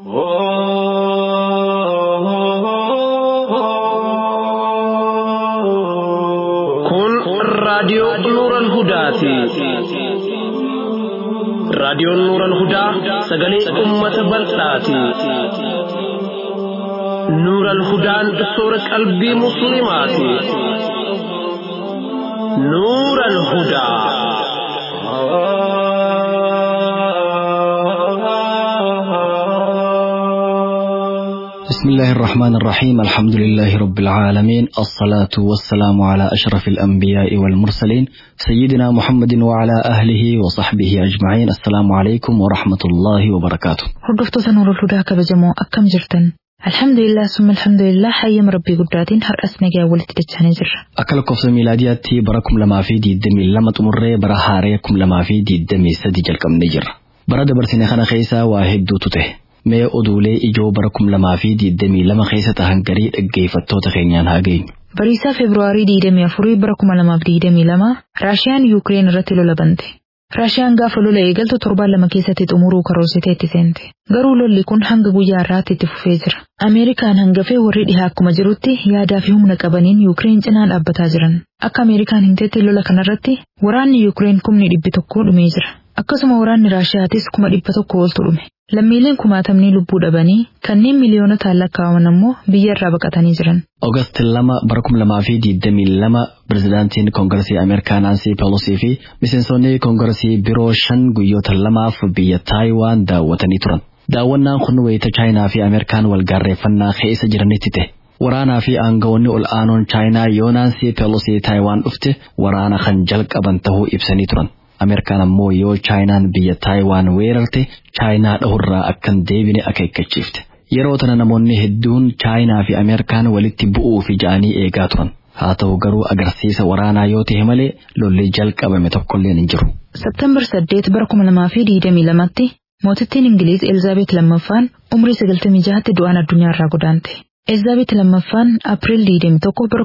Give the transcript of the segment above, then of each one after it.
Kun raadiyoo Nuuran Hudaati. Raadiyoon Nuuran Hudaa sagalee uummata bal'aati. Nuuran Hudaan soora qalbii Musliimaati. Nuuran Hudaa. بسم الله الرحمن الرحيم الحمد لله رب العالمين الصلاة والسلام على أشرف الأنبياء والمرسلين سيدنا محمد وعلى أهله وصحبه أجمعين السلام عليكم ورحمة الله وبركاته Hordoftoota Nuurul Hudaa kabajamoo akkam jirtan? Alhamdulillah summa alhamdulillah hayyama rabbii guddaatiin har'as nagaa walitti dachanii jirra. akka lakkoofsa miilaadiyaatti bara kum lamaa fi diidamii lama xumurree bara haaree kum lamaa fi diidamii sadi jalqabnee jirra. Bara dabarsine kana keessa waa hedduutu ta'e. Mee oduulee ijoo bara kum lamaa fi diidamii lama keessa tahan garii dhaggeeffattoota keenyaan haa geenyu. Bariisaa Febraarii 24 bara 2022 Raashiyaan Yuukireen irratti lola bante. Raashiyaan gaafa lola eegaltu torbaan lama keessatti xumuruu karoorsitee itti seente. Garuu lolli kun hanga guyyaa har'aatti itti fufee jira. Ameerikaan hangafee warri dhihaa akkuma jirutti yaadaa fi humna qabaniin Yuukireen cinaa dhaabbataa jiran. Akka Ameerikaan himteetti lola kanarratti waraanni Yuukireen kumni dhibbi tokko dhumee jira. Akkasuma waraanni Raashiyaatis kuma dhibba tokko oltu dhume. Lammiileen kumaatamni lubbuu dhabanii kanneen miliyoonotaan lakkaa'aman ammoo biyya irraa baqatanii jiran. Oogast lama bara kum lamaa fi diidamii lama pirezidaantiin koongarsii Ameerikaa Naansii Peelosii fi miseensonni koongarsii biroo shan guyyoota lamaaf biyya Taayiwaan daawwatanii turan. Daawwannaan kun wayita Chaayinaa fi Ameerikaan walgaarreeffannaa keessa jiranitti ta'e. Waraanaa fi aangawoonni ol aanoon Chaayinaa yoo Naansii Peelosii Taayiwaan dhufte waraana kan jalqaban ta'uu ibsanii turan. Ameerikaan ammoo yoo Chaayinaan biyya Taayiwaan weerarte Chaayinaa dhahurraa akkan deebine akeekkachiifte. Yeroo tana namoonni hedduun Chaayinaa fi Ameerikaan walitti bu'uu fi ja'anii eegaa turan. Haa ta'u garuu agarsiisa waraanaa yoo ta'e malee lolli jalqabame tokkolleen hin jiru. Septembar 8 bara 2022tti mootittiin Ingiliiz Elizaabeet lammaffaan umrii 96tti du'aan addunyaarraa godaante. Elizaabeet lammaffaan April 21 bara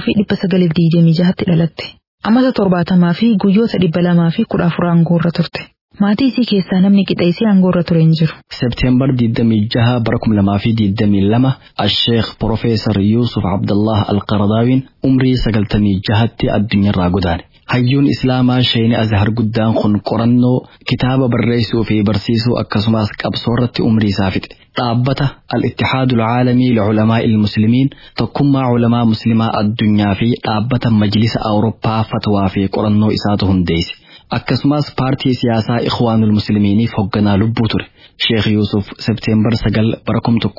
1926tti dhalatte. Amata torbaatamaa fi guyyoota dhibba lamaa fi kudha afur aangoorra turte. Maatii isii keessaa namni qixa isii aangoorra ture hin jiru. Seepteembar 26 bara 2022 Asheekh Profeesar Yuusuf Abdallah Alqaradaawiin umrii 96tti addunyaarraa godaane. Hayyuun Islaamaa Sheeni Azhar guddaan kun qorannoo kitaaba barreessuu fi barsiisuu akkasumas qabsoo irratti umrii isaa fixe. Dhaabbata Al-Ittihaadul Caalamii Liculamaa'i Ilmuslimiin tokkummaa culamaa muslimaa addunyaa fi dhaabbata Majlisa Awurooppaa fatwaa fi qorannoo isaatu hundeesse. Akkasumas paartii siyaasaa Ikhwaanul Muslimiiniif hoogganaa lubbuu ture. Sheekh Yuusuf Seepteembar 9 bara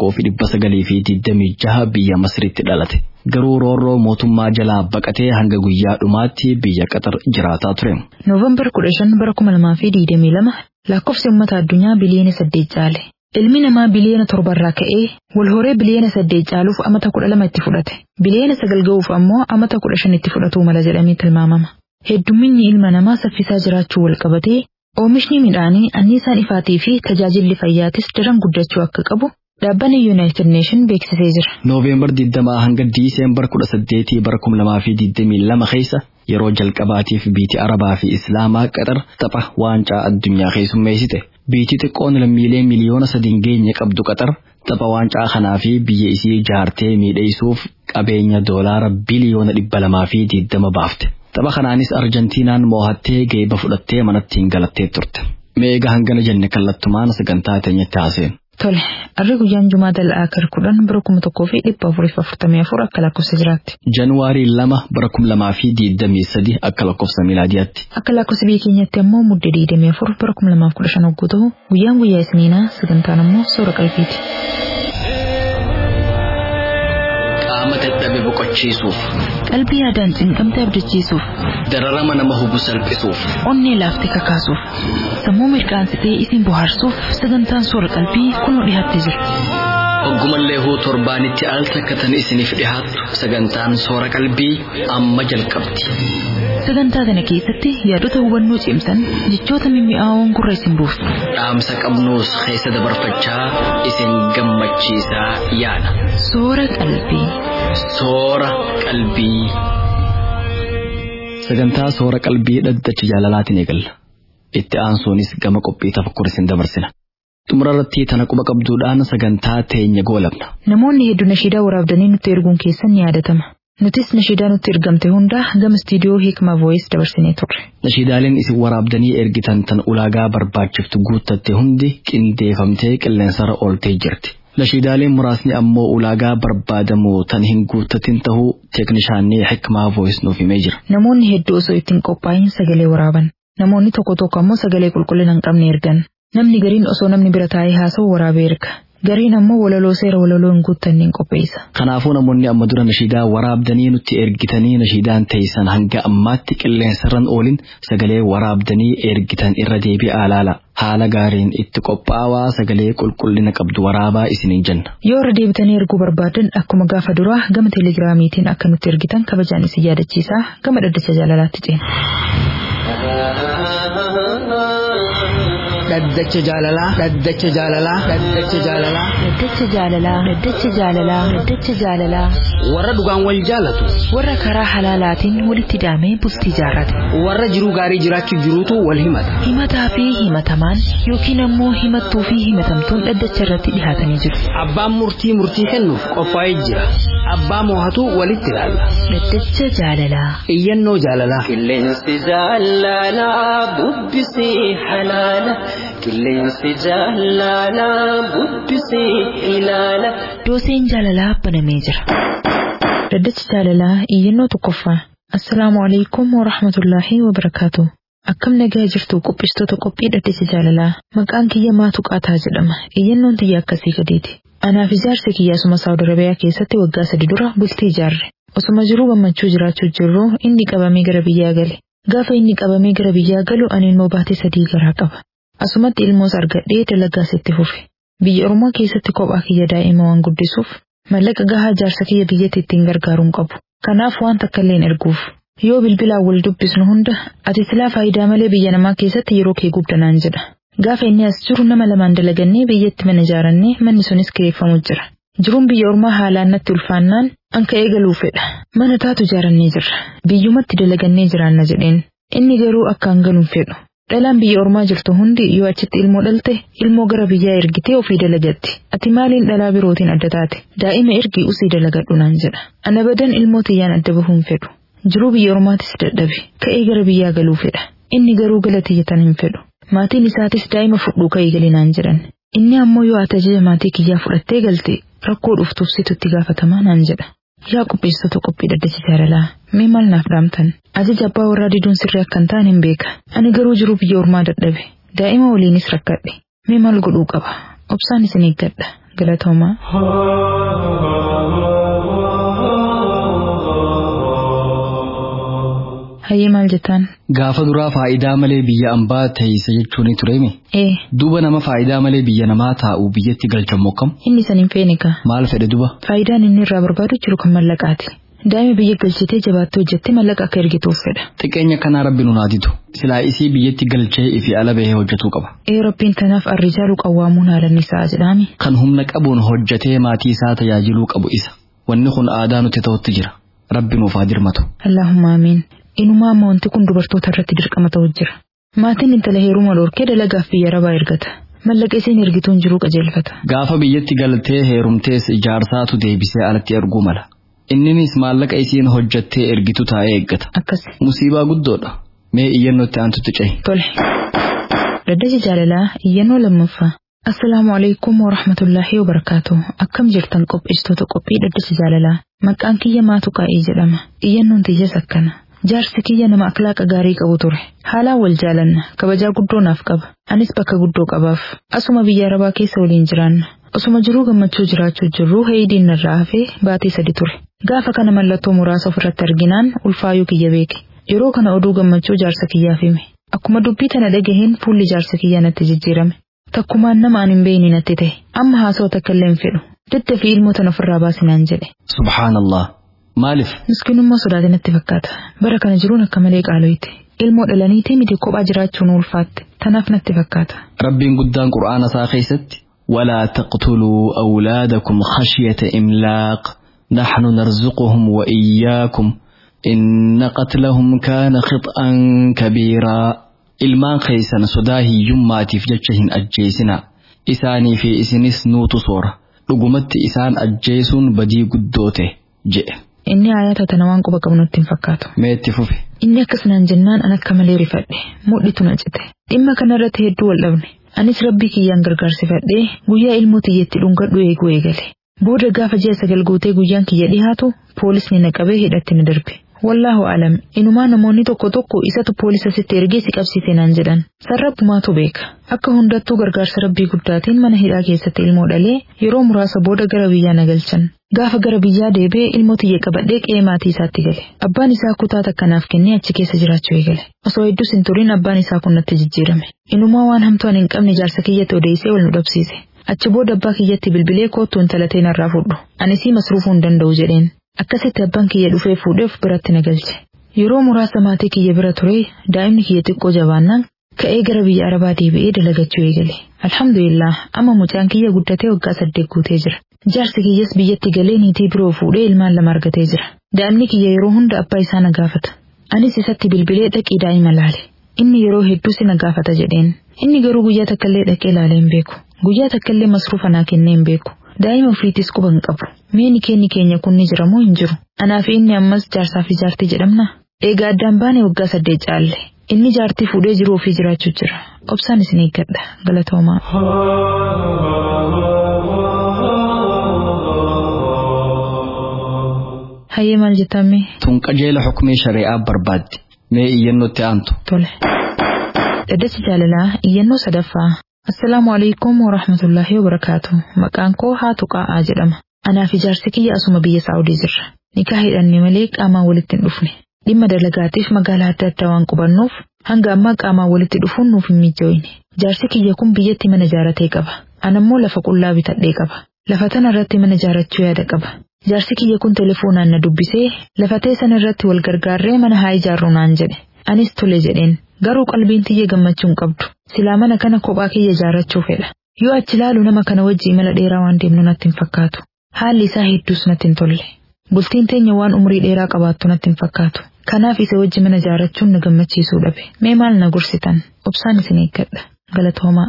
1926 biyya Masriitti dhalate. Garuu roorroo mootummaa jalaa baqatee hanga guyyaa dhumaatti biyya Qatar jiraataa ture. Noovembar 15 bara 2022 lakkoofsi uummata addunyaa biliyoona 8 caale. Ilmi namaa biliyoona torbarraa ka'ee wal horee biliyoona 8 caaluuf amata 12 itti fudhate. Biliyoona 9 ga'uuf ammoo amata 15 itti fudhatuu mala jedhamee tilmaamama. Heddumminni ilma namaa saffisaa jiraachuu wal qabatee oomishni midhaanii anniisaan ifaatii fi tajaajilli fayyaatis daran guddachuu akka qabu dhaabbanni Yuunaayitid Neeshin beeksisee jira. Nooveembar 20 hanga Diiseembar 18 bara 2022 keessa yeroo jalqabaatiif biitii Arabaa fi Islaamaa Qatar tapha waancaa addunyaa keessummeessite. Biitii xiqqoon lammiilee miliyoona sadiin geenye qabdu Qatar tapha waancaa kanaa fi biyya isii jaartee miidheessuuf qabeenya doolaara biliyoona dhibba lamaa fi diiddama baafte. Tapha kanaanis Arjentiinaan moo'attee geeba fudhattee manatti hin galattee turte. Meega hangana jenne kallattumaan sagantaa teenyatti haaseen. Tole, arri guyyaan Jumaa dal'aa kar kudhan bara kuma tokkoo fi dhibba afuriif afurtamii afur akka lakkoofsa jiraatti. Januwaarii lama bara kum lamaa fi diidamii sadi akka lakkoofsa miilaadiyaatti. Akka lakkoofsa biyya keenyatti ammoo mudde diidamii afur bara kuma lamaaf kudha shan hogguu ta'u guyyaan guyyaa isniinaa sagantaan ammoo soora qalbiiti. Qaama dadhabe boqochiisuuf, Qalbii yaadaan cinqamte abdachiisuuf, dararama nama hubu salphisuuf, onnee laaftee kakaasuuf, sammuu mirqaansitee isin bohaarsuuf sagantaan soora qalbii kunoo dhiyaattee jira. Oggumallee huu torbaanitti al takkatan isiniif dhihaattu sagantaan soora qalbii amma jalqabdi. Sagantaa kana keessatti yaadota hubannoo cimsan jechoota mimmi'aawoon gurra isin buusu. Dhaamsa qabnuus keessa dabarfachaa isin gammachiisaa yaada. Soora qalbii. Soora qalbii. Sagantaa soora qalbii dhaddacha jaalalaatiin eegalla. Itti aansuunis gama qophii tafakkur isin dabarsina. Xumurarratti tana quba qabduudhaan sagantaa teenya goolabna. Namoonni hedduu nashiidaa waraabdanii nutti erguun keessan ni yaadatama. Nutis nashiidaa nutti ergamte hunda gama istiidiyoo Hikma Voice dabarsinee turre. Nashiidaaleen isin waraabdanii ergitan tan ulaagaa barbaachiftu guuttatte hundi qindeeffamtee qilleensarra ooltee jirti. Nashiidaaleen muraasni ammoo ulaagaa barbaadamu tan hin guuttatin tahuu teeknishaanii Hikma Voice nuuf himee jira. Namoonni hedduu osoo ittiin qophaa'in sagalee waraaban. Namoonni tokko tokko ammoo sagalee qulqullina hin qabne ergan. Namni gariin osoo namni bira taa'ee haasa'u waraabee erga. Gariin ammoo walaloo seera walaloo hin guuttanne hin qopheessa. Kanaafuu namoonni amma dura nashiidaa waraabdanii nutti ergitanii nashiidaan teessan hanga ammaatti qilleensarran oolin sagalee waraabdanii ergitan irra deebi'aa laala. Haala gaariin itti qophaa'aa sagalee qulqullina qabdu waraabaa isiniin jenna. Yoo irra deebitanii erguu barbaadan akkuma gaafa duraa gama teelegiraamiitiin akka nutti ergitan kabajaan isin yaadachiisaa gama dhaddacha jaalalaatti ceena. dhaddacha jaalalaa dhaddacha jaalalaa dhaddacha jaalalaa Dhaddacha jaalalaa Dhaddacha jaalalaa Dhaddacha jaalalaa warra dhugaan wal jaalatu warra karaa halaalaatiin walitti hidhamee bultii jaarrate. warra jiruu gaarii jiraachuu jiruutu wal himata Himataa fi himatamaan yookiin ammoo himattuu fi himatamtuun dhaddacha irratti dhihaatanii jiru. abbaan murtii murtii kennuuf qophaa'ee jira abbaa moohatu walitti ilaalla Dhaddacha jaalalaa. iyyannoo jaalalaa Qilleensi jaalalaa bubbisii halaala. Qilleensi jaalalaa bubbisii ilaala. Dooseen jaalalaa banamee jira. Dhaddacha jaalalaa iyyannoo tokkoffaa. Assalaamu alaikum wa rahmatullaahi wa barakaatu. Akkam nagaa jirtu qophistoota qophii dhaddacha jaalalaa. Maqaan kiyya maatu qaataa jedhama. Iyyannoon tiyya akkasii gadeeti. Anaaf ijaarsa kiyya asuma Saawud Arabiyaa keessatti waggaa sadi dura bultii ijaarre. Osuma jiruu gammachuu jiraachuu jirru inni qabamee gara biyyaa gale. Gaafa inni qabamee gara biyyaa galu ani immoo baatee sadii garaa qaba. Asumatti ilmoos argadhee dalagaas itti fufe. Biyya Oromoo keessatti kophaa kiyya daa'ima waan guddisuuf mallaqa gahaa jaarsa kiyya biyyatti ittiin gargaaruun qabu. Kanaaf waan takka illee hin erguuf. Yoo bilbilaan wal dubbisnu hunda ati silaa faayidaa malee biyya namaa keessatti yeroo kee gubdanaan jedha. Gaafa inni as jiru nama lamaan dalagannee biyyatti mana ijaarannee manni sunis kireeffamu jira. Jiruun biyya ormaa haalaan natti ulfaannaan anka eegaluu fedha. Mana taatu ijaarannee jirra. Biyyumatti dalagannee jiraanna jedheen. Inni garuu akka hangaluun fedhu. Dhalaan biyya ormaa jirtu hundi yoo achitti ilmoo dhalte ilmoo gara biyyaa ergitee ofii dalagatti. Ati maaliin dhalaa birootiin adda taate? Daa'ima ergi usii dalagadhu naan jedha. Ana badan ilmoo tiyyaan adda bahuun fedhu. Jiruu biyya ormaatis dadhabe. Ka'ee gara biyyaa galuu fedha. Inni garuu gala tiyyatan hin fedhu. Maatiin isaatis daa'ima fudhuu ka'ee galinaan jedhan. Inni ammoo yoo ati ajaja maatii kiyyaa fudhattee galte rakkoo dhuftuuf situtti gaafatamaa naan jedha. Yaa qopheessitoota qophii dhaddacha jaalalaa mee maal naaf dhaamtan ajaja abbaa warraa diduun sirrii akka hin taane hin beeka ani garuu jiruu biyya ormaa dadhabe daa'ima waliinis rakkadhe mee maal godhuu qaba obsaan isin eeggadha galatoomaa. Hayyee maal jettaan? Gaafa duraa faayidaa malee biyya ambaa teeysa jechuun tureemi. Ee Duuba nama faayidaa malee biyya namaa taa'u biyyatti galchamu akkam? inni san hin feene kaa Maal fedhe duba? faayidaan inni irraa barbaadu jiru kan mallaqaati. Daa'ima biyya galchitee jabaattee hojjettee mallaqa akka ergituuf fedha. Xiqqeenya kanaa rabbi nu naatitu. Silaa isii biyyatti galchee ifi ala bahee hojjetuu qaba. Ee rabbiin tanaaf arrijaalu qawwaamuun haalan isaa jedhaami. Kan humna qabuun hojjetee maatii isaa tajaajiluu qabu isa. Wanni kun aadaa nuti ta'utti jira. Rabbi nuuf haa dirmatu. Allahumma amiin. Inumaa amma wanti kun dubartoota irratti dirqama ta'u jira. Maatiin intala heeruma dhorkee dalagaaf biyya rabaa ergata. Mallaqa isiin ergituun jiruu qajeelfata. Gaafa biyyatti galtee heerumtees ijaarsaatu deebisee alatti erguu mala. Inninis maallaqa isiin hojjettee ergitu taa'ee eeggata. Akkas. Musiibaa guddoodha. Mee iyyannootti aantutti cehi. Tole. Dhaddacha jaalalaa iyyannoo lammaffaa. Assalaamu alaikum wa rahmatullaahi wa barakaatu. Akkam jirtan qopheessitoota qophii dhaddacha jaalalaa. Maqaan kiyya maatu qaa'ee jedhama. Iyyannoon tiyyaas akkana. Jaarsi kiyya nama akhlaaqa gaarii qabu ture. Haalaan wal jaalanna. Kabajaa guddoo naaf qaba. Anis bakka guddoo qabaaf. Asuma biyya arabaa keessa waliin jiraanna. Osuma jiruu gammachuu jiraachuu jirruu heeyidiin narraa hafee baatee sadi ture. Gaafa kana mallattoo muraasa ofirratti arginaan ulfaayuu kiyya beeke. Yeroo kana oduu gammachuu jaarsa kiyyaaf hime. Akkuma dubbii tana dhagaheen fuulli jaarsa kiyyaa natti jijjiirame. Takkumaan nama ani hin beekne natti ta'e. Amma haasawaa takka illee hin fedhu. Dadda fi ilmoo tana ofirraa baasinaan jedhe. Subhaanallah. Maaliif? Miskiinummaa sodaate natti fakkaata. Bara kana jiruun akka malee qaaloyti. Ilmoo dhalaniitii miti kophaa jiraachuun ulfaatte. Tanaaf natti fakkaata. Rabbiin guddaan qura'aana isaa keessatti ولا تقتلوا أولادكم خشية إملاق نحن نرزقهم وإياكم إن قتلهم كان خطأ كبيرا ilmaan keessan sodaa hiyyummaatiif jecha hin ajjeesina isaanii fi isinis nuutu soora dhugumatti isaan ajjeesuun badii guddoote jedhe Inni ayata tana waan quba qabu nutti hin fakkaatu. mee itti fufe Inni akkasumaan jennaan an akka malee rifadhe mudhitu na cite dhimma kanarratti hedduu wal dhabne anis rabbii kiyyaan gargaarsifadhee guyyaa ilmoo tiyyeetti dhungadhu eeguu eegale booda gaafa ji'a sagal guutee guyyaan kiyya dhihaatu poolisni na qabee hidhatti na darbe wallaahu alam inumaa namoonni tokko tokko isatu poolisa sitti ergee si qabsiise naan jedhan sarrabbumaatu beeka akka hundattuu gargaarsa rabbii guddaatiin mana hidhaa keessatti ilmoo dhalee yeroo muraasa booda gara biyyaa na galchan Gaafa gara biyyaa deebi'ee ilmoo tiyya qabadhee qe'ee maatii isaatti gale. Abbaan isaa kutaa takkanaaf kennee achi keessa jiraachuu eegale. Osoo hedduus hin turin abbaan isaa kun natti jijjiirame. Inumaa waan hamtuu ani hin qabne jaarsa kiyyatti odeessee wal nu dhabsiise. Achi booda abbaa kiyyatti bilbilee koottu intalatee narraa fudhu. Ani sii masruufuu hin danda'u jedheen. Akkasitti abbaan kiyya dhufee fuudheef biratti na galche. Yeroo muraasa maatii kiyya bira ture daa'imni kiyya xiqqoo jabaannaan ka'ee gara biyya arabaa deebi'ee dalagachuu eegale. Alhamdulillah amma mucaan kiyya guddatee waggaa saddeet guutee jira. Jaarsi kiyyas biyyatti galee niitii biroo fuudhee ilmaan lama argatee jira. Daa'imni kiyya yeroo hunda abbaa isaa na gaafata. Anis isatti bilbilee dhaqii daa'ima laale. Inni yeroo hedduu si na gaafata jedheen. Inni garuu guyyaa takkaallee dhaqee ilaalee hin beeku. Guyyaa takkaallee masruufa naa kennee hin beeku. Daa'ima ofiitis quba hin qabu. Meeni keenni keenya kun ni jira moo hin jiru? Anaa fi inni ammas jaarsaa fi jaartii jedhamna. Egaa addaan baane waggaa saddeet caalle. Inni jaartii fuudhee jiru ofii jiraachuu jira. Obsaan isin eeggadha. Galatoomaa. Hayyee maal jettame? tun qajeela xukumii shari'aa barbaaddi mee iyyannootti aantu Tole. Dhaddacha jaalalaa iyyannoo sadaffaa. Assalaamu alaikum wa rahmatullahi wa barakaatu. Maqaan koo Haatu Qaa'aa jedhama. Anaa fi jaarsi kiyya asuma biyya Saa'udii jirra. Nikaa hidhanne malee qaamaan walitti hin dhufne. Dhimma dalagaatiif magaalaa adda addaa waan qubannuuf hanga ammaa qaamaan walitti dhufuun nuuf hin mijoine. Jaarsi kiyya kun biyyatti mana jaaratee qaba. Anammoo lafa qullaa bitadhee qaba. Lafa tana irratti mana jaarachuu yaada qaba. Jaarsi kiyya kun telefoonaan na dubbisee lafa teessan irratti wal gargaarree mana haa ijaarru naan jedhe. Anis tole jedheen. Garuu qalbiin tiyya gammachuu hin qabdu. Silaa mana kana kophaa kiyya ijaarrachuu fedha. Yoo achi laalu nama kana wajji imala dheeraa waan deemnu natti hin fakkaatu. Haalli isaa hedduus natti hin tolle. Bultiin teenya waan umrii dheeraa qabaattu natti hin fakkaatu. Kanaaf isa wajji mana ijaarrachuun na gammachiisuu dhabe. Mee maal na gorsitan? Obsaan isin eeggadha. Galatoomaa.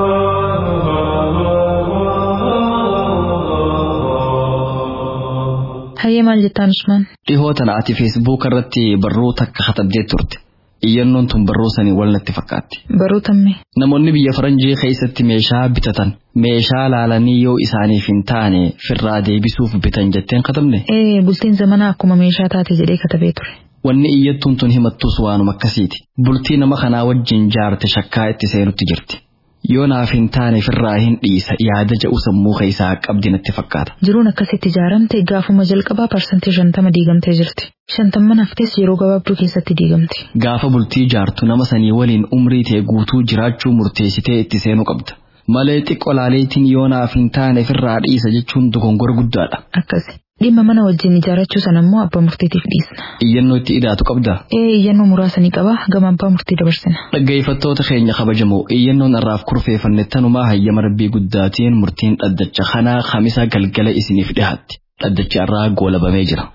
Hayyee maal jettaan Usmaan? dhihoo tana ati feesbuuka irratti barruu takka katabdee turte iyyannoon tun barruu sanii wal natti fakkaatti Baruu tamme. namoonni biyya faranjii keessatti meeshaa bitatan meeshaa laalanii yoo isaaniif hin taane firraa deebisuuf bitan jetteen katabne Ee bultiin zamanaa akkuma meeshaa taate jedhee katabee ture. wanni iyyattuun tun himattus waanuma akkasiiti bultii nama kanaa wajjin jaarte shakkaa itti seenutti jirti yoo naaf hin taane firraa hin dhiisa yaada ja'u sammuu keessaa qabdi natti fakkaata Jiruun akkasitti ijaaramte gaafuma jalqabaa parsantii shantama diigamtee jirti. Shantamman haftes yeroo gabaabduu keessatti diigamti. gaafa bultii jaartu nama sanii waliin umrii tee guutuu jiraachuu murteessitee itti seenuu qabda malee xiqqoo laaleetiin yoo naaf hin taane firraa dhiisa jechuun dogongora guddaadha Akkasi. Dhimma mana wajjin ijaarrachuu sana immoo abbaa murtiitiif dhiisna. iyyannoo itti idaatu qabda Ee iyyannoo muraasa ni qaba gama abbaa murtii dabarsina. dhaggeeffattoota keenya kabajamoo iyyannoon irraaf kurfeeffanne tanumaa hayyama rabbii guddaatiin murtiin dhaddacha kanaa kamisa galgala isiniif dhihaatti dhaddachi irraa goolabamee jira.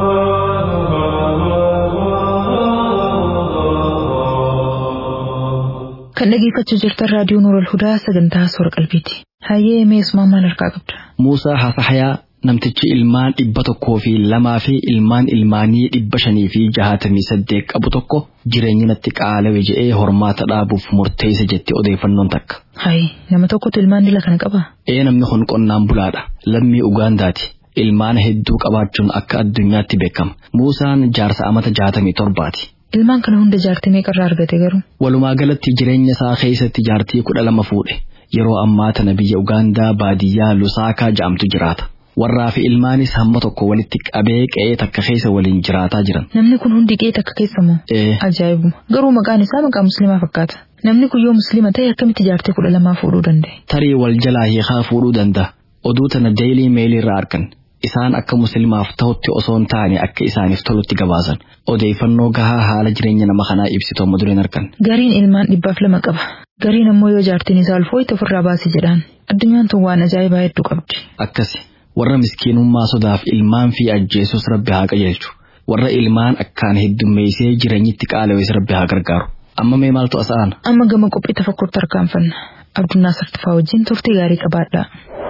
Kan dhaggeeffachuu jirtan raadiyoo Nuurul Hudaa sagantaa soora qalbiiti. Hayyee mee Usmaan maal harkaa qabda? Muusaa Hafahayaa namtichi ilmaan dhibba tokkoo fi lamaa fi ilmaan ilmaanii dhibba shanii fi jahatamii saddeet qabu tokko jireenya natti qaalawe je'ee hormaata dhaabuuf murteessa jetti odeeffannoon takka. Hayi nama tokkotu ilmaan dila kana qaba. Ee namni kun qonnaan bulaadha. Lammii Ugaandaati. Ilmaan hedduu qabaachuun akka addunyaatti beekama. Muusaan jaarsa amata jaatamii torbaati. Ilmaan kana hunda jaartii meeqarraa argate garuu? Walumaa galatti jireenya isaa keessatti jaartii kudha lama fuudhe. Yeroo ammaa tana biyya Ugaandaa baadiyyaa Lusaakaa jedhamtu jiraata. Warraa fi ilmaanis hamma tokko walitti qabee qe'ee takka keessa waliin jiraataa jiran. Namni kun hundi qe'ee takka keessa moo? Ee, Ajaa'ibuma. Garuu maqaan isaa maqaa musliimaa fakkaata. Namni kun yoo musliima ta'e akkamitti jaartii kudha lamaa fuudhuu danda'e? tarii wal jalaa hiikaa fuudhuu danda'a. Oduu tana deelii meelii irraa argan. Isaan akka musliimaaf ta'utti osoo hin taane akka isaaniif tolutti gabaasan. Odeeffannoo gahaa haala jireenya nama kanaa ibsitu amma dureen argan. Gariin ilmaan dhibbaaf lama qaba. Gariin ammoo yoo jaartiin isaa ulfooyte ofirraa baasi jedhaan. Addunyaan tun waan ajaa'ibaa hedduu qabdi. Akkasi warra miskiinummaa sodaaf ilmaan fi ajjeesus rabbi haa qajeelchu. Warra ilmaan akkaan heddummeessee jireenyitti qaala'es rabbi haa gargaaru. Amma mee maaltu asa'an? Amma gama qophii tafakkurti tarkaanfanna. Abdunnaa Sartifaa wajjin turtii gaarii qabaadha.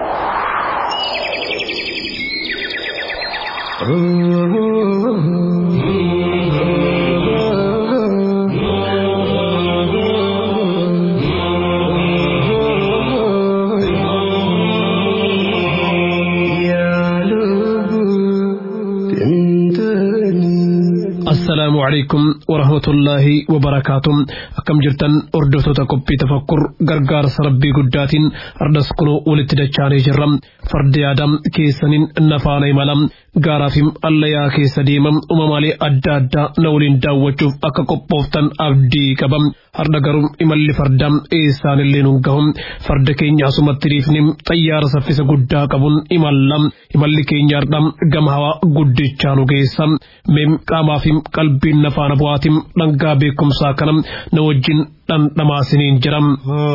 السلام عليكم ورحمة الله وبركاته أكم جرتن أردفتو تكبي تفكر غرغار سربي قدات أردس كنو ولتدچاني جرم فرد آدم كيسنين نفاني ملم gaaraafim allayaa keessa deemam uumamaalee adda addaa na waliin daawwachuuf akka qophooftan abdii qabam har'a garuu imalli fardaa eessaanillee nu gahum farda keenya asumatti dhiifnim xayyaara saffisa guddaa qabuun imallam imalli keenya har'a gama hawaa guddichaa nu geessa meem qaamaafim qalbiin nafaana bu'aatim dhangaa beekumsaa kanam na wajjin dhandhamaasiniin jiram.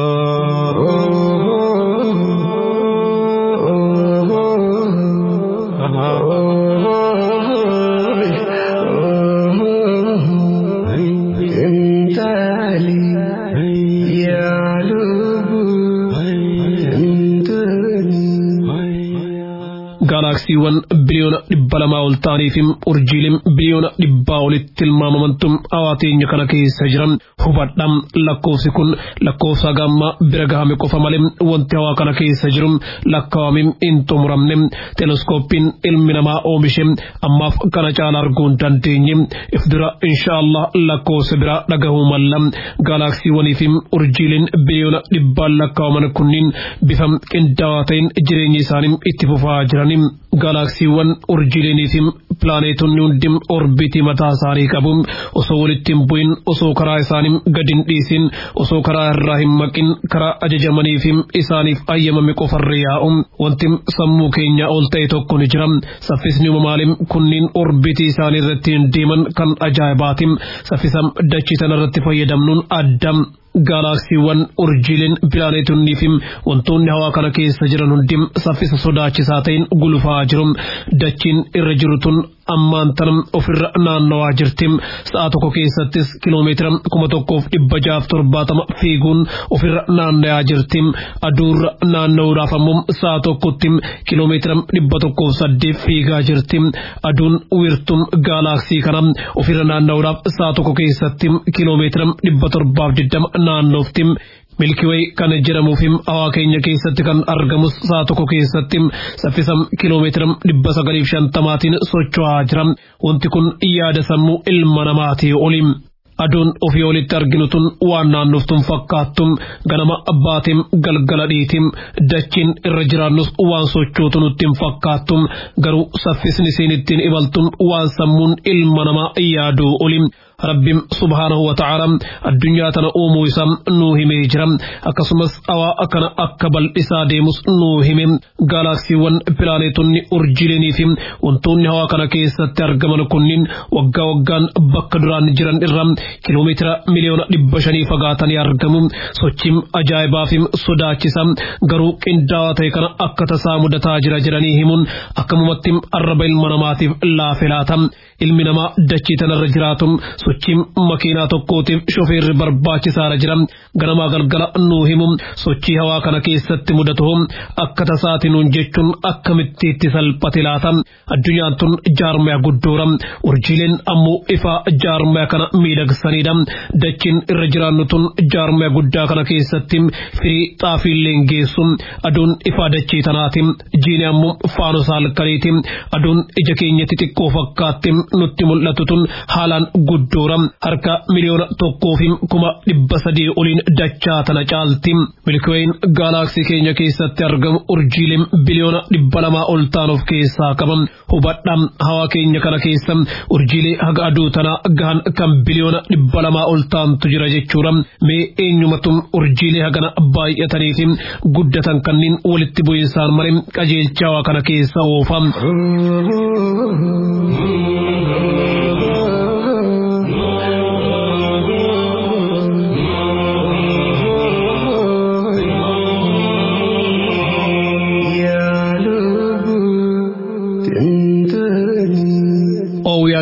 gaalaksiiwwan biliyoona dhibba lamaa ol ta'aniifim urjiileen biliyoona dhibbaa olitti tilmaamamantum hawaa teenya kana keessa jiran hubadham lakkoofsi kun lakkoofsa gamma bira gahame qofa malee wanti hawaa kana keessa jiru lakkaawamim hin xumuramne teleskooppiin ilmi namaa oomishe ammaaf kana caala arguu hin dandeenye if dura inshaallah lakkoofsa biraa dhagahuu malla gaalaksiiwwaniifim urjiileen biliyoona dhibbaan lakkaawaman kunniin bifa qindaawaa ta'in jireenya isaanii itti fufaa jiran gaalaksiiwwan urjiileeniifim pilaaneetonni hundi orbiitii mataa isaanii qabu osoo walitti hin bu'in osoo karaa isaanii gadi hin dhiisin osoo karaa irraa hin maqin karaa ajajamaniifim isaaniif ayyamame qofarra yaa'u wanti sammuu keenya ol ta'e tokko ni jira saffisni uumamaalim kunniin orbiitii isaanii irratti hin deeman kan ajaa'ibaatim saffisa dachii tana irratti fayyadamnuun adda gaalaksiiwwan urjiileen pilaaneetonnii fi wantoonni hawaa kana keessa jiran hundi saffisa sodaachisaa ta'in gulufaa jiru dachiin irra jiru tun ammaan tan ofirra naannawaa jirti sa'a tokko keessattis kiloomeetira kuma tokkoof dhibba jaaf torbaatama fiiguun ofirra naanna'aa jirti aduurra naanna'uudhaaf ammoo sa'a tokkotti kiloomeetira dhibba tokkoof saddeet fiigaa jirti aduun wiirtuun gaalaksii kana ofirra naanna'uudhaaf sa'a tokko keessatti kiloomeetira dhibba torbaaf digdama naannofti milkiwee kan jedhamuufim hawaa keenya keessatti kan argamus sa'a tokko keessatti saffisa kiloomeetira dhibba sagaliif shantamaatiin socho'aa jira wanti kun yaada sammuu ilma namaatii oli. aduun ofii olitti arginu tun waan naannoftuun fakkaattum ganama abbaatiin galgala dhiitim dachiin irra jiraannus waan sochootu nutti hin fakkaattum garuu saffisni isiin ittiin imaltun waan sammuun ilma namaa yaaduu oli. rabbiin subhaanahu wa ta'aala addunyaa tana uumuu isaa nuu himee jira akkasumas hawaa akkana akka bal'isaa deemus nuu hime gaalaksiiwwan pilaaneetonni urjiilenii fi wantoonni hawaa kana keessatti argaman kunniin waggaa waggaan bakka duraan jiran irra kiloomeetira miliyoona dhibba shanii fagaatanii argamu sochiin ajaa'ibaa fi sodaachisa garuu qindaawaa ta'e kana akka tasaa mudataa jira jedhanii himuun akkamumatti arraba ilma namaatiif laafe laata ilmi namaa dachii tanarra jiraatu sochiin makiinaa tokkootiif shofeerri barbaachisaadha jira ganamaa galgala nuu himu sochii hawaa kana keessatti mudatu akka tasaati nuun jechuun akkamitti itti salphate laata addunyaan tun jaarmaya guddoora urjiileen ammoo ifaa jaarmaya kana miidhagsanidha dachiin irra jiraannu tun jaarmaya guddaa kana keessatti firii xaafiilleen geessu aduun ifaa dachii tanaati jiini ammoo faanosa halkaniiti aduun ija keenyatti xiqqoo fakkaatti nutti mul'atu tun haalaan guddoora harka miliyoona tokkoo fi kuma dhibba sadii oliin dachaa tana caalti milkiweyn gaalaksii keenya keessatti argamu urjiileen biliyoona dhibba lamaa ol ta'an of keessaa qaban hubadha hawaa keenya kana keessa urjiilee haga aduu tana gahan kan biliyoona dhibba lamaa ol ta'antu jira jechuudha mee eenyumatu urjiilee hagana baay'atanii fi guddatan kanneen walitti bu'insaan malee qajeelcha hawaa kana keessa oofa.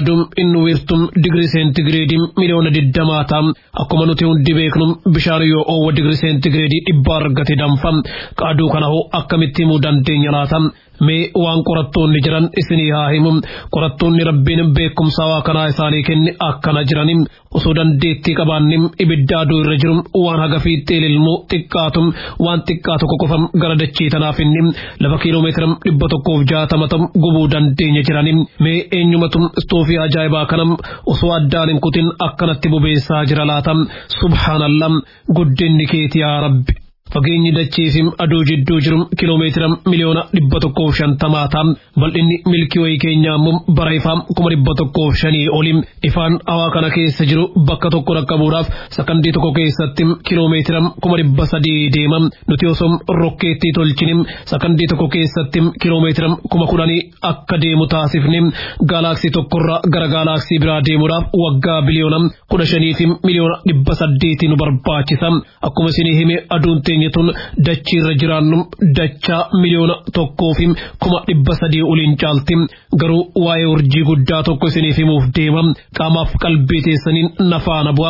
aduun inni wiirtuun digirii seentigireedii miliyoona digdamaa ta'a akkuma nuti hundi beeknu bishaan yoo oowwa digirii seentigireedii dhibba argate danfa aduu kana hoo akkamitti himuu dandeenya laata mee waan qorattoonni jiran isinii haa himu qorattoonni rabbiin beekumsa waa kanaa isaanii kenne akkana jirani osoo dandeettii qabaannim ibidda aduu irra jiru waan haga fiixee ililmuu xiqqaatu waan xiqqaa tokko qofam gara dachee tanaaf inni lafa kiiloomeetira dhibba tokkoof jaatama ta'u gubuu dandeenya jirani mee eenyumatu istoofii ajaa'ibaa kanam osoo addaan hin kutin akkanatti bobeessaa jira laata subhaanallah guddinni keeti yaa rabbi. Fageenyi dachee fi aduu jidduu jiru kiloomeetira miliyoona dhibba tokkoof shantamaa ta'a. Bal'inni milkii wayii keenyaa immoo bara ifaa kuma dhibba tokkoof shanii oli. Ifaan hawaa kana keessa jiru bakka tokko dhaqqabuudhaaf sakandii tokko keessatti kiloomeetira kuma dhibba sadii deema. Nuti osoo rokkeettii tolchine sakandii tokko keessatti kiloomeetira kuma kudhanii akka deemu taasifne gaalaaksii tokkorraa gara gaalaaksii biraa deemuudhaaf waggaa biliyoona kudha shanii fi miliyoona dhibba saddeetii nu barbaachisa. Akkuma isinii hime aduun teenyatuun dachii irra jiraannu dachaa miliyoona tokkoo fi kuma dhibba sadii oliin caalti garuu waa'ee urjii guddaa tokko isiniif himuuf deema qaamaaf qalbii teessaniin nafaana bu'a.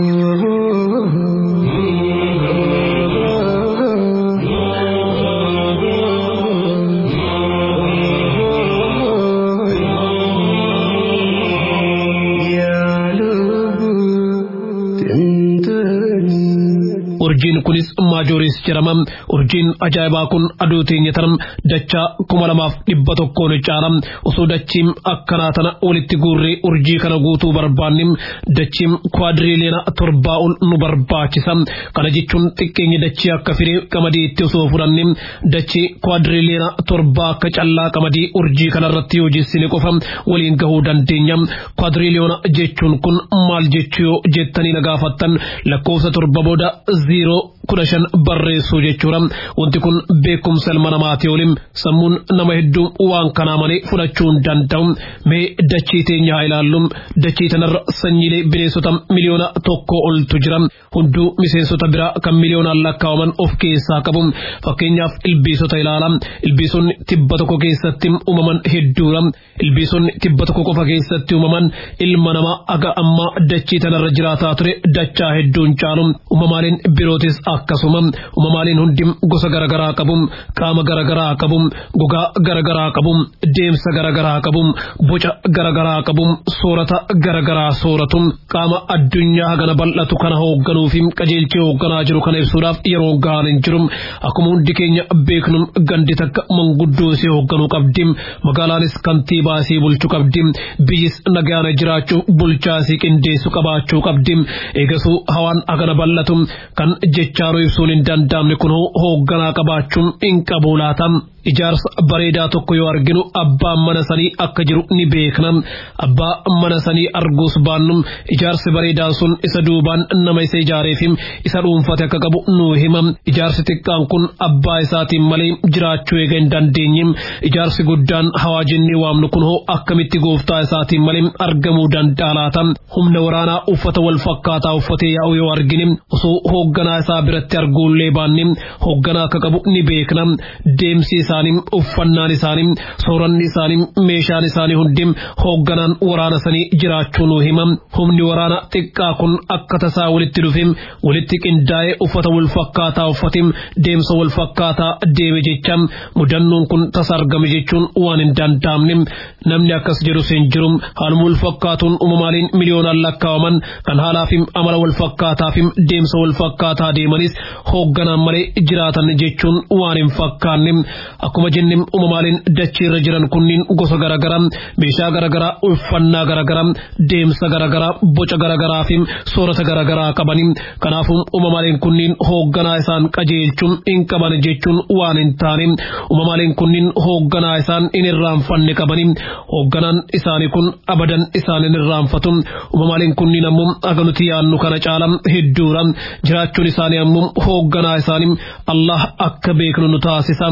urjiin kunis maajooris jedhama urjiin ajaa'ibaa kun aduu teenya tanam dachaa kuma lamaaf dhibba tokkoon caala osoo dachiin akkanaa tana walitti guurree urjii kana guutuu barbaannim dachiin kwaadiriiliyoona torbaa ol nu barbaachisa kana jechuun xiqqeenyi dachii akka firee qamadiitti osoo fudhannim dachii kwaadiriiliyoona torbaa akka callaa qamadii urjii kanarratti yoo jessine qofa waliin gahuu dandeenya kwaadiriiliyoona jechuun kun maal jechuu yoo jettanii na gaafattan lakkoofsa torba booda ziiroo kudha shan barreessuu jechuudha wanti kun beekumsa ilma namaati oliin sammuun nama hedduu waan kanaa malee fudhachuu hin danda'u mee dachii teenya haa ilaallu dachii tanarra sanyiilee bineensota miliyoona tokko oltu jira hunduu miseensota biraa kan miliyoonaan lakkaawaman of keessaa qabu fakkeenyaaf ilbiisota ilaala ilbiisonni tibba tokko keessatti uumaman hedduudha ilbiisonni tibba tokko qofa keessatti uumaman ilma namaa aga ammaa dachii tanarra jiraataa ture dachaa hedduun caalu uumamaaleen birootis akkasuma uumamaaleen hundi gosa garaagaraa qabu qaama garaagaraa qabu gogaa garaagaraa qabu deemsa garaagaraa qabu boca garaagaraa qabu soorata garaagaraa sooratu qaama addunyaa hagana bal'atu kana hoogganuu fi qajeelchee hoogganaa jiru kana ibsuudhaaf yeroo gahaan hin jiru akkuma hundi keenya beeknu gandi takka manguddoo isee hoogganuu qabdi magaalaanis kantiibaa isee bulchuu qabdi biyyis nagaana jiraachuu bulchaa isee qindeessu qabaachuu qabdi eegasuu hawaan hagana bal'atu kan jechaanuu ibsuun hin danda'amne kun hoogganaa qabaachuun hin qabu laata. Ijaarsa bareedaa tokko yoo arginu abbaan mana sanii akka jiru ni beekna. Abbaa mana sanii arguus baannu ijaarsi bareedaan sun isa duubaan nama isa ijaareef isa dhuunfate akka qabu nu hima. Ijaarsi xiqqaan kun abbaa isaatiin malee jiraachuu eega hin dandeenye. Ijaarsi guddaan hawaa jennee waamnu kun hoo akkamitti gooftaa isaatiin malee argamuu danda'a laata. Humna waraanaa uffata wal fakkaataa uffatee yaa'u yoo argine osoo hoogganaa isaa biratti arguullee baanne hoogganaa akka qabu ni beekna. Deemsi isaanii uffannaan isaanii sooranni isaanii meeshaan isaanii hundi hoogganaan waraana sanii jiraachuu nu hima humni waraana xiqqaa kun akka tasaa walitti dhufe walitti qindaa'ee uffata wal fakkaataa uffate deemsa wal fakkaataa deeme jecha mudannoon kun tasa argame jechuun waan hin danda'amne namni akkas jedhus hin jiru haaluma wal fakkaatuun uumamaaleen miliyoonaan lakkaawaman kan haalaa fi amala wal fakkaataa fi deemsa wal fakkaataa deemanis hoogganaan malee jiraatan jechuun waan hin fakkaanne akkuma jenne uumamaaleen dachee irra jiran kunniin gosa garaagaraa meeshaa garaagaraa uffannaa garaagaraa deemsa garaagaraa boca garaagaraa fi soorata garaagaraa qabanii kanaafuu uumamaaleen kunniin hoogganaa isaan qajeelchuun hin qaban jechuun waan hin taane uumamaaleen kunniin hoogganaa isaan hin irraanfanne qabanii hoogganaan isaanii kun abadan isaan hin irraanfatu uumamaaleen kunniin ammoo aga nuti yaannu kana caala hedduudha jiraachuun isaanii ammoo hoogganaa isaanii Allah akka beeknu nu taasisa.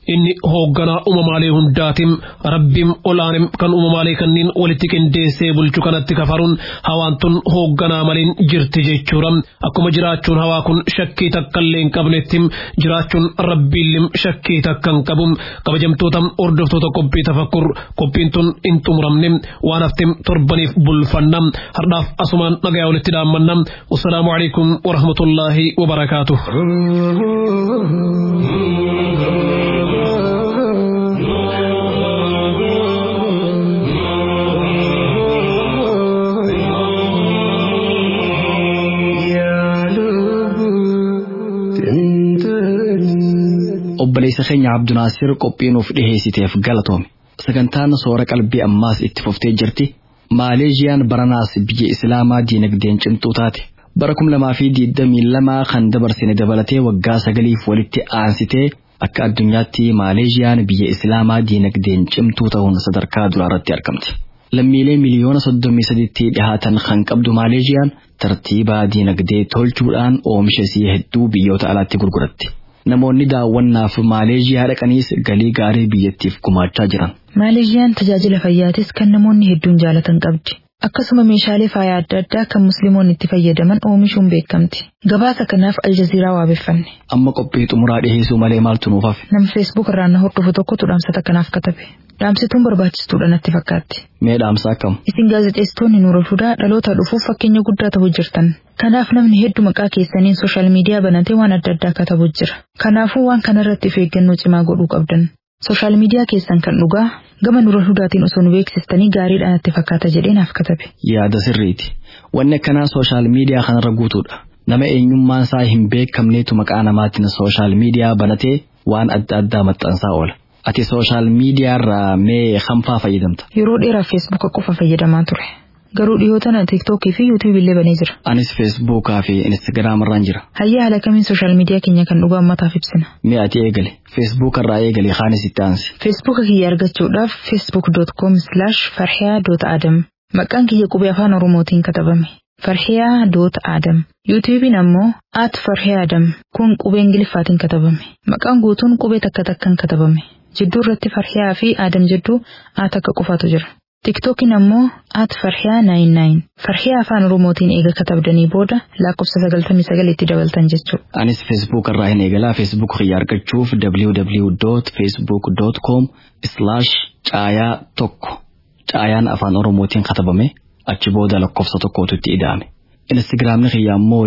inni hoogganaa uumamaalee hundaatiin rabbiin olaanim kan uumamaalee kanneen walitti qindeessee bulchu kanatti kafaruun hawaan tun hoogganaa maliin jirti jechuudha akkuma jiraachuun hawaa kun shakkii takka illee hin qabnetti jiraachuun rabbiillee shakkii takka hin qabu kabajamtoota hordoftoota qophii tafakkur qophiin tun hin xumuramne waan hafte torbaniif bulfanna hardhaaf asumaan nagayaa walitti dhaammanna wassalaamu alaikum warahmatullaahi wabarakaatuh obboleessa keenya Abdunaasir qophii nuuf dhiheessiteef galatoome. Sagantaan soora qalbii ammaas itti fuftee jirti. Maaleeshiyaan baranaas biyya Islaamaa diinagdeen cimtuu taate. Bara kum lamaa fi digdamii lamaa kan dabarsine dabalatee waggaa sagaliif walitti aansitee akka addunyaatti Maaleeshiyaan biyya Islaamaa diinagdeen cimtuu ta'uun sadarkaa duraarratti argamti. Lammiilee miliyoona soddomii sadiitti dhihaatan kan qabdu Maaleeshiyaan tartiiba diinagdee tolchuudhaan oomisha isii hedduu biyyoota alaatti gurguratti. namoonni daawwannaaf Maaleeshiyaa dhaqaniis galii gaarii biyyattiif gumaachaa jiran. Maaleeshiyaan tajaajila fayyaatis kan namoonni hedduun jaalatan qabdi. Akkasuma meeshaalee faayaa adda addaa kan musliimoonni itti fayyadaman oomishuun beekamti. Gabaasa kanaaf aljaziiraa waabeffanne. Amma qophii xumuraa dhiheessuu malee maaltu nuuf hafe? Nama feesbuuk irraan na hordofu tokkotu dhaamsa kanaaf katabe. Dhaamsituun barbaachistuudha natti fakkaatti. Mee dhaamsa akkam? Isin gaazexeessitoonni Nuura Hudaa dhaloota dhufuuf fakkeenya guddaa ta'uu jirtan. Kanaaf namni hedduu maqaa keessaniin sooshaal miidiyaa banatee waan adda addaa katabu jira. Kanaafuu waan kanarratti of eeggannoo cimaa godhuu qabdan. Sooshaal miidiyaa keessan kan dhugaa gama Nuura Hudaatiin osoo nu beeksistanii gaariidhaan natti fakkaata jedhee naaf katabe. Yaada sirriiti. Wanni akkanaa sooshaal miidiyaa kanarra guutuudha. Nama eenyummaan isaa hin beekamneetu maqaa namaatiin sooshaal miidiyaa banatee waan adda addaa maxxansaa oola. Ati sooshaal miidiyaarraa mee kamfaa fayyadamta? Yeroo dheeraaf feesbuuka qofa fayyadamaa ture. Garuu dhiyootana tiiktookii fi yuutuubii illee banee jira. Anis feesbuukaa fi instaagiraamarraan jira. Hayyaa haala kamiin sooshaal miidiyaa keenya kan dhugaa ummataaf ibsina. Mee ati eegale feesbuukarraa eegale kaanis itti aansi. Feesbuuka kiyya argachuudhaaf facebook.com slash farhiyaa.adam maqaan kiyya qubee afaan oromootiin katabame. farhiyaa.adam yuutuubiin ammoo at farhiyaadam kun qubee ingiliffaatiin katabame maqaan guutuun qubee takka takkaan katabame jidduu irratti farhiyaa fi aadam jedduu at akka qofaatu jira tiktookiin ammoo at farhiyaa 99 farhiyaa afaan oromootiin eega katabdanii booda lakkoofsa 99 itti dabaltan jechuudha. Anis feesbuukarraa hin eegalaa feesbuuk kiyya argachuuf www.facebook.com slash caayaa tokko caayaan afaan oromootiin katabame achi booda lakkoofsa tokkootu itti ida'ame. Instagiraamni kiyya ammoo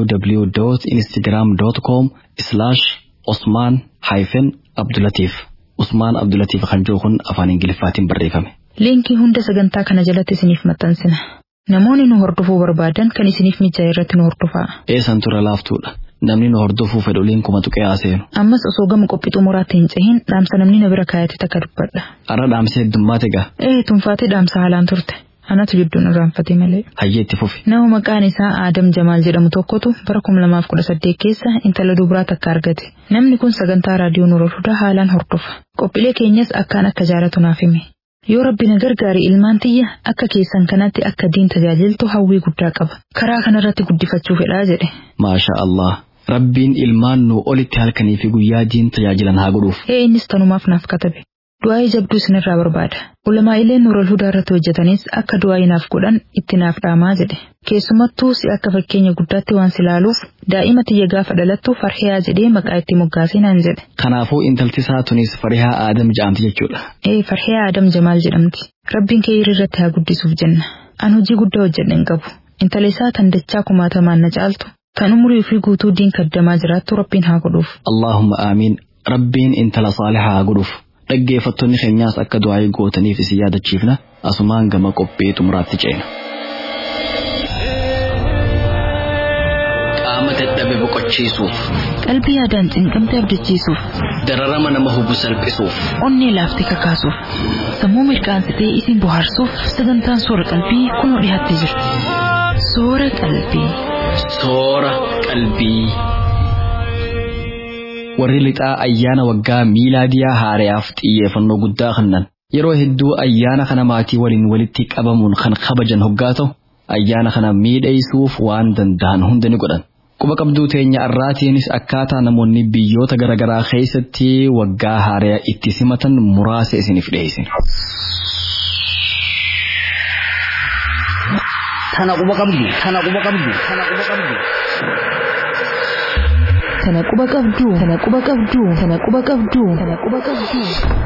www.instagram.com slash osmaan hyphen abdulatiif usmaan abdulatiif kan jiru kun afaan ingiliffaatiin barreeffame. Liinkii hunda sagantaa kana jalatti isiniif maxxansina. Namoonni nu hordofuu barbaadan kan isiniif mijaa'e irratti nu hordofaa. Eessan tura laaftuudha. Namni nu hordofuu fedhu liinkuma tuqee haaseenu. Ammas osoo gama qophii xumuraatti hin cehin dhaamsa namni na bira kaayate takka dubbadha. Arra dhaamsa heddummaate gaa. Ee tunfaatee dhaamsa haalaan turte. Anatu jidduun irraanfate malee. Hayyee itti fufi. Nama maqaan isaa Aadam Jamaal jedhamu tokkotu bara kuma lamaaf kudha saddeet keessa intala dubaraa takka argate. Namni kun sagantaa raadiyoo Nuura Hudaa haalaan hordofa. Qophiilee keenyas akkaan akka jaalatu naaf hime. Yoo rabbi na gargaare ilmaan tiyya akka keessan kanatti akka diin tajaajiltu hawwii guddaa qaba. Karaa kanarratti guddifachuu fedhaa jedhe. Maasha Allah. Rabbiin ilmaan nu olitti halkanii fi guyyaa diin tajaajilan haa godhuuf. Ee innis tanumaaf naaf katabe. Du'aa'ii jabduu isinirraa barbaada. Ulamaa'ileen Nuurul Hudaa irratti hojjetanis akka du'aa'ii naaf godhan itti naaf dhaamaa jedhe. Keessumattuu si akka fakkeenya guddaatti waan silaaluuf daa'ima tiyya gaafa dhalattu farhiyaa jedhee maqaa itti moggaasee naan jedhe. Kanaafuu intalti isaa tunis farihaa Aadam jedhamti jechuudha. Ee farhiyaa Aadam Jamaal jedhamti. Rabbiin kee irratti haa guddisuuf jenna. An hojii guddaa hojjedhe hin qabu. Intala isaa tan dachaa kumaatamaan na caaltu. Tan umurii fi guutuu diin kaddamaa jiraattu rabbiin haa godhuuf. Allahumma aamiin. Rabbiin intala saalihaa haa godhuuf. Dhaggeeffattoonni keenyaas akka du'aa'ii gootaniif isin yaadachiifna asumaan gama qophii xumuraatti ceena. Qaama dadhabe boqochiisuuf, Qalbii yaadaan cinqamte abdachiisuuf, dararama nama hubu salphisuuf, onnee laaftee kakaasuuf, sammuu mirqaansitee isin bohaarsuuf sagantaan soora qalbii kunoo dhiyaattee jirti. Soora qalbii. soora qalbii. Warri lixaa ayyaana waggaa miilaadiyaa haarayaaf xiyyeeffannoo guddaa kennan. Yeroo hedduu ayyaana kana maatii waliin walitti qabamuun kan kabajan hoggaa ta'u ayyaana kana miidhaysuuf waan danda'an hunda ni godhan. Quba qabduu teenya irraatiinis akkaataa namoonni biyyoota garaagaraa keessatti waggaa haaraa itti simatan muraasa isiniif dhiyeessina. Tana quba qabdu, tana quba qabdu, tana quba qabdu. Tana quba qabdu, tana quba qabdu, tana quba qabdu, tana quba qabdu.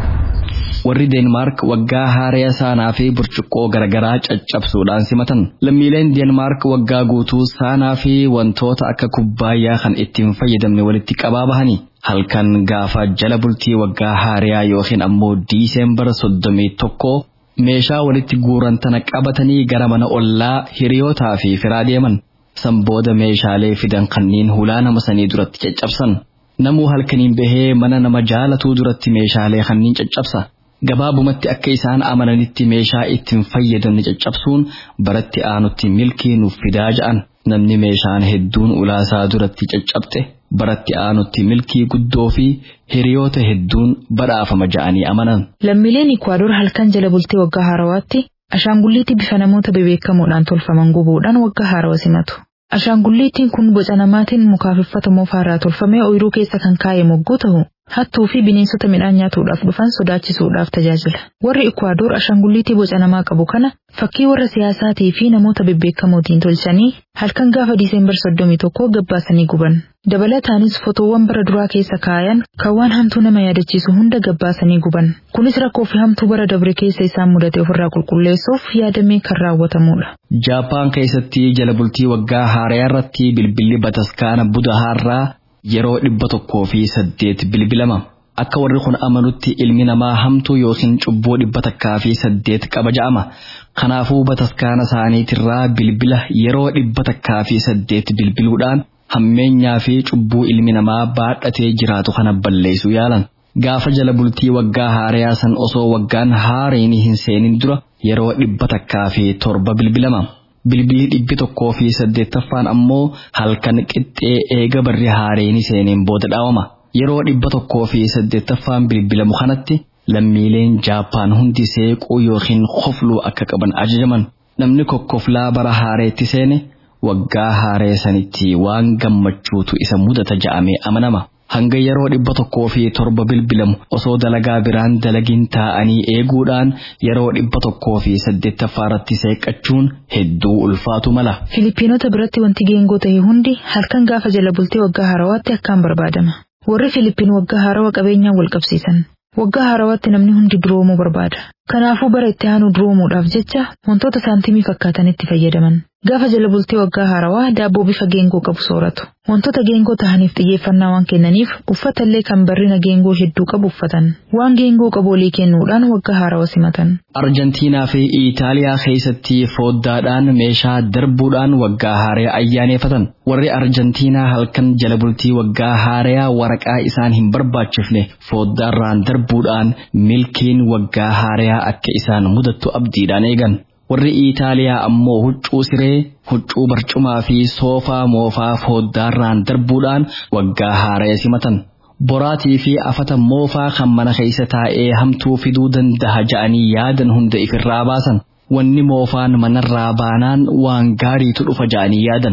warri deenmaark waggaa haaraa saanaa fi burcuqqoo garaagaraa caccabsuudhaan simatan lammiileen deenmaark waggaa guutuu saanaa fi wantoota akka kubbaayyaa kan ittiin fayyadamne walitti qabaa bahanii halkan gaafa jala bultii waggaa haaraa yookiin ammoo diiseembara soddomii tokko meeshaa walitti guuran tana qabatanii gara mana ollaa hiriyootaa fi firaa deeman san booda meeshaalee fidan kanneen hulaa nama sanii duratti caccabsan namuu halkaniin bahee mana nama jaalatuu duratti meeshaalee kanneen caccabsa. gabaabumatti akka isaan amananitti meeshaa ittiin fayyadamne caccabsuun baratti aanutti milkii nuuf fidaa ja'an namni meeshaan hedduun ulaasaa duratti caccabxe baratti aanutti milkii guddoo fi hiriyoota hedduun badhaafama ja'anii amanan. Lammiileen Ikwaadoor halkan jala bultii waggaa haarawaatti ashaangulliitti bifa namoota bebeekamoodhaan tolfaman gubuudhaan waggaa haarawa simatu. Ashaangulliittiin kun boca namaatiin mukaaf uffata moofaa tolfamee ooyiruu keessa kan kaa'e mogguu ta'u hattuu fi bineensota midhaan nyaatuudhaaf dhufan sodaachisuudhaaf tajaajila. Warri Ikwaadoor ashaangulliitii boca namaa qabu kana fakkii warra siyaasaatii fi namoota bebbeekamootiin tolchanii halkan gaafa Diiseembar soddomii tokko gabbaasanii guban. Dabalataanis fotoowwan bara duraa keessa kaayan kan waan hamtuu nama yaadachiisu hunda gabbaasanii guban. Kunis rakkoo fi hamtuu bara dabre keessa isaan mudate ofirraa qulqulleessuuf yaadamee kan raawwatamudha. Jaappaan keessatti jala bultii waggaa haaraa irratti bilbilli bataskaana budahaarraa yeroo dhibba tokkoo fi saddeet bilbilama. Akka warri kun amanutti ilmi namaa hamtuu yookiin cubbuu dhibba takkaa fi saddeet qaba ja'ama. Kanaafuu bataskaana isaaniitirraa bilbila yeroo dhibba takkaa fi saddeet bilbiluudhaan hammeenyaa fi cubbuu ilmi namaa baadhatee jiraatu kana balleessuu yaalan. Gaafa jala bultii waggaa haaraa san osoo waggaan haaraan hin seenin dura yeroo dhibba takkaa fi torba bilbilama. Bilbilli dhibbi tokkoo fi saddeettaffaan ammoo halkan qixxee eega barri haaraan seeneen booda dhaawama. Yeroo dhibba tokkoo fi saddeettaffaan bilbilamu kanatti lammiileen Jaappaan hundi seequu yookiin kofluu akka qaban ajajaman. Namni kokkoflaa bara haareetti seene waggaa haaree sanitti waan gammachuutu isa mudata ja'amee amanama. Hanga yeroo dhibba tokkoo fi torba bilbilamu osoo dalagaa biraan dalagin taa'anii eeguudhaan yeroo dhibba tokkoo fi saddeettaffaarratti seeqqachuun hedduu ulfaatu mala. Filipiinota biratti wanti geengoo ta'e hundi halkan gaafa jala bultee waggaa haarawaatti akkaan barbaadama. Warri Filipiin waggaa haarawaa qabeenyaan wal qabsiisan. Waggaa haarawaatti namni hundi duroomuu barbaada. Kanaafuu bara itti aanu duroomuudhaaf jecha wantoota saantimii fakkaatanitti fayyadaman. Gaafa jala bultee waggaa haarawaa daabboo bifa geengoo qabu sooratu. Wantoota geengoo tahaniif xiyyeeffannaa waan kennaniif uffata illee kan barrina geengoo hedduu qabu uffatan. Waan geengoo qabu olii kennuudhaan waggaa haarawa simatan. Arjantiinaa fi Iitaaliyaa keessatti fooddaadhaan meeshaa darbuudhaan waggaa haaraa ayyaaneffatan. Warri Arjantiinaa halkan jala bultii waggaa haaraa waraqaa isaan hin barbaachifne fooddaarraan darbuudhaan milkiin waggaa haaraa akka isaan mudattu abdiidhaan eegan. warri Iitaaliyaa ammoo huccuu siree, huccuu barcumaa fi soofaa moofaa fooddaarraan darbuudhaan waggaa haaraa simatan. Boraatii fi afata moofaa kan mana keessa taa'ee hamtuu fiduu danda'a ja'anii yaadan hunda ifirraa baasan. Wanni moofaan manarraa baanaan waan gaariitu dhufa ja'anii yaadan.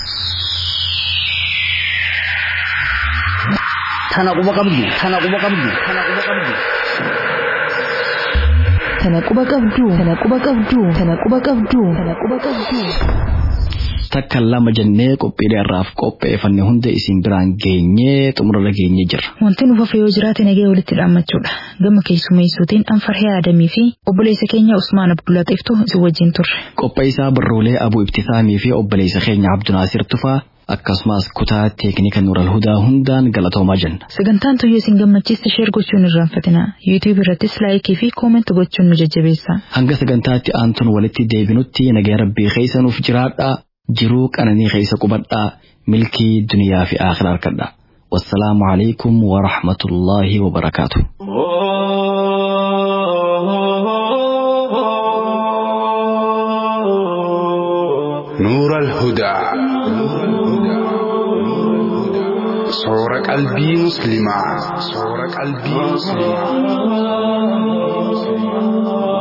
Tana quba qabdu, tana quba qabdu, tana quba qabdu. Tana quba qabdu, tana quba qabdu, tana quba qabdu, tana quba qabdu. Takka lama jennee qophiilee irraaf qopheeffanne hunda isin biraan geenyee xumurra geenyee jirra. Wanti nu fafe yoo jiraate nagee walitti dhaammachuudha. Gama keessumeessuutiin Anfarhee Adamii fi obboleessa keenya Usmaan Abdullaa Xiftu isin wajjin turre. Qopheessaa barruulee Abuu Ibtisaamii fi obboleessa keenya Abdunaasir Tufaa akkasumas kutaa teeknika Nuural Hudaa hundaan galatoomaa jenna. Sagantaan tuyyoo isin gammachiiste sheer gochuun irraanfatina. Yuutuub irrattis laayikii fi kooment gochuun nu jajjabeessa. Hanga sagantaatti aantuun walitti deebinutti nagaya rabbii keessa nuuf jiraadhaa jiruu qananii keessa qubadhaa milkii duniyaa fi aakhira harkadhaa. والسلام عليكم ورحمة الله وبركاته نور الهدى صور قلبي مسلما صور قلبي مسلما